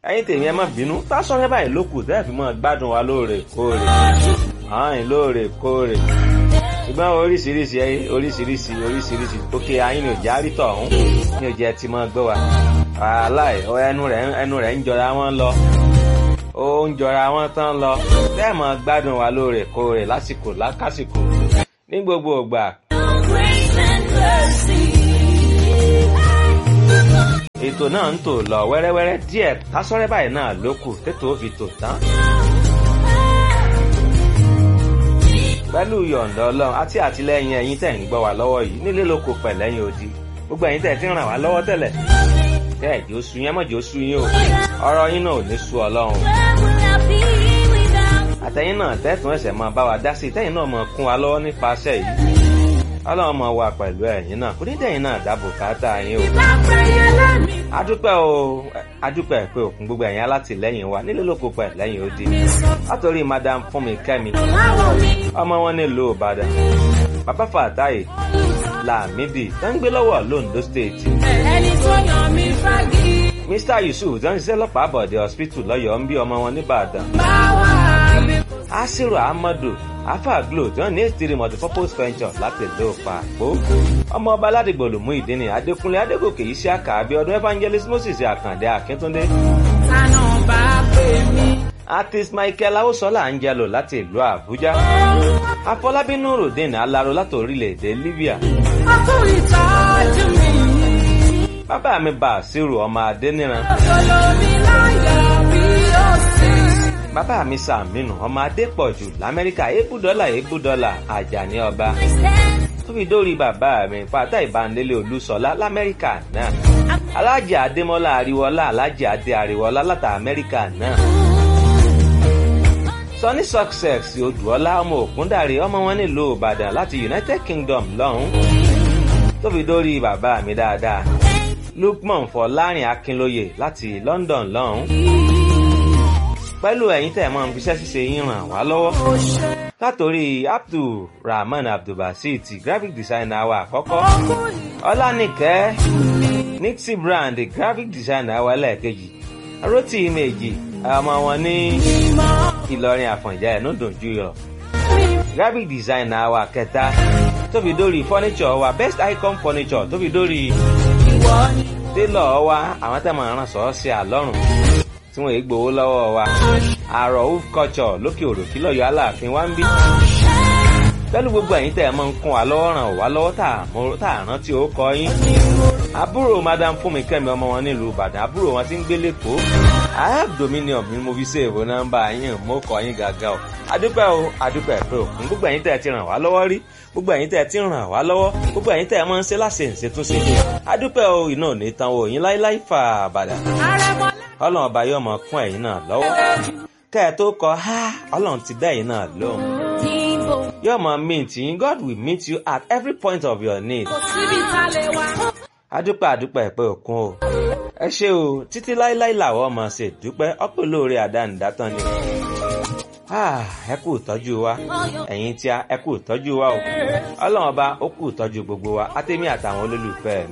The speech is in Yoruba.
ẹ̀yin tèmi ẹ má bínú Tasọ́rẹ́ báyìí ló kù tẹ́ẹ̀ fi mọ́ gbádùn wa lóòrèkóòrè ààyìn lóòrèkóòrè ṣùgbọ́n oríṣiríṣi oríṣiríṣi oríṣiríṣi òkè ayín ni òjá rí tọ̀hún ní òjẹ́ ti mọ́ gbọ́ wa aláì ẹnu rẹ̀ ẹnu rẹ̀ ń jọra wọn lọ ó ń jọra wọn tán lọ tẹ́ẹ̀ mọ́ gbádùn wa lóòrèkóòrè lásìkò lákàsìkò ní gbogbo ìgbà. ètò náà ń tò lọ wẹ́rẹ́wẹ́rẹ́ díẹ̀ Tasọ́rẹ́ báyìí náà ló kù tètò ó fi tò tán. pẹ̀lú yọ̀ǹda ọlọ́run àti àtìlẹ́yìn ẹ̀yin tẹ̀ ń gbọ́ wá lọ́wọ́ yìí nílé lóko pẹ̀lẹ́yìn odi gbogbo ẹ̀yin tẹ̀ ti ń ràn wá lọ́wọ́ tẹ́lẹ̀ tẹ́ ẹ̀jẹ̀ oṣù yẹn mọ̀jẹ̀ oṣù yín o ọ̀rọ̀ yín náà ò ní sú ọlọ́run àtẹ̀yin náà tẹ́tùn ẹ̀sẹ̀ máa bá wa dá sí tẹ́yin náà máa kún wa lọ́wọ́ nípasẹ̀ yìí ọlọ́run máa wà pẹ̀lú ẹ̀yin náà kò ní dẹ̀yin náà dáàbò káàtà yín o adúpẹ́ o adúpẹ́ pé òkun gbogbo ẹ̀yin alátìlẹ́yìn wa nílé lóko pẹ̀lẹ́yìn odi látòrí madam fúnmi kẹ́mi ọmọ wọn nílùú ìbàdàn bàbá fàtáyé làmídì tó ń gbé lọ́wọ́ londo state. ẹni tó yàn mí fagi. mr yusuf tó ń ṣiṣẹ́ lọ́pàá àbọ̀dé hospital lọ́yọ̀ọ́ ń bí ọmọ wọn nìbàdàn. báwa mi. asiru ahmadu afa glo tó ń ní ètìrí multipurpose venture láti ìlú pàpó. ọmọ ọba aládìgbò lòmú ìdíni adékúnlé adégòkè yìí sí àkà abiodun evangelist moses àkàndé akíntúndé. tànà bá pè mí. artist michael awosola angelo láti ìlú àbújá. afọlábí nurudeen alaro láti orílẹ̀-èdè libya. ọkùnrin ìtọ́jú mi. bàbá mi bàṣírù ọmọ adéníran. olómi láyọ̀ bí ó sì. bàbá mi sàmínú ọmọ adépọ̀jù lamẹ́ríkà ebúdọ́là ebúdọ́là àjàní ọba. tó fi dórí bàbá mi pátá ìbánilé olúṣọlá lamẹ́ríkà náà. alájì adémọ́lá àríwọ́lá alájì adé àríwọ́lá láti amẹ́ríkà náà. Sunny Success Odùọlá ọmọ Ògúndàrí ọmọ wọn nílùú Ìbàdàn láti United Kingdom lọ́hùn. tó fi dórí bàbá mi dáadáa. Lukman Fọlárin Akínlóye láti London lọ́hùn. pẹ̀lú ẹ̀yin tẹ̀ mọ́ fiṣẹ́ ṣíṣe yín ràn wá lọ́wọ́. látòrí Abdulrahman Abdulbasit graphic designer wa àkọ́kọ́. Ọlánìkẹ́ Nixie Brand graphic designer wa lẹ́ẹ̀kejì. Rotí Ìmẹ̀jì ọmọ wọn ní Ìlọrin Àfọ̀njá ẹ̀ nùdùn jùyọ̀. graphic designer wa kẹta tó fi dórí furniture wa best icon furniture tó fi dórí télọ̀ wa àwọn tẹ̀ máa ràn sọ́ọ́ sí àlọ́run tí wọ́n yìí gbowó lọ́wọ́ wa àrò of culture lókè òròkí lọ́yọ̀ aláàfin wa ń bí. pẹ̀lú gbogbo ẹ̀yin tẹ̀ máa ń kún wa lọ́wọ́ ràn wá lọ́wọ́ tá à rántí ó kọ yín. àbúrò madam fúnmi kẹ́mi ọmọ wọn nílùú ìbàdàn àbúrò wọn ti ń gbé lẹ́kọ̀ọ́. I have dominion mi mo fi ṣèwò nọ́mbà yín mo kọ yín gàgà o. adúpẹ́ o adúpẹ́ pé òkun gbogbo ẹ̀yin tẹ̀ ti ràn wá lọ́wọ́ rí gbogbo ẹ̀yin tẹ̀ ti ràn wá lọ́wọ́ gbogbo ẹ̀yin tẹ̀ máa ń ṣe láṣẹ ìṣètúnṣe. adúpẹ́ o iná ò ní tan o yín láíláí fà bàdà ọlọ́run ọba yóò mọ kún ẹ̀yin náà lọ́wọ́ kẹ́ ẹ tó kọ ha ọlọ́run ti dá ẹ̀yin náà lóhùn yóò mọ meet yín God will meet you at every point of your need síbi tá a lè wá. adúpẹ́ adúpẹ́ ẹ̀pẹ́ òkun o ẹ ṣé o títí láíláí làwọn ọmọ ṣe dúpẹ́ ọ̀pọ̀ lóore àdánidátán ni ẹ kú ìtọ́jú wa ẹ̀yin tí a ẹ kú ìtọ́jú wa o ọlọ́run ọba ó kú ìtọ́jú gbogbo wa àtẹ̀mí àtàwọn olólùfẹ́ mi.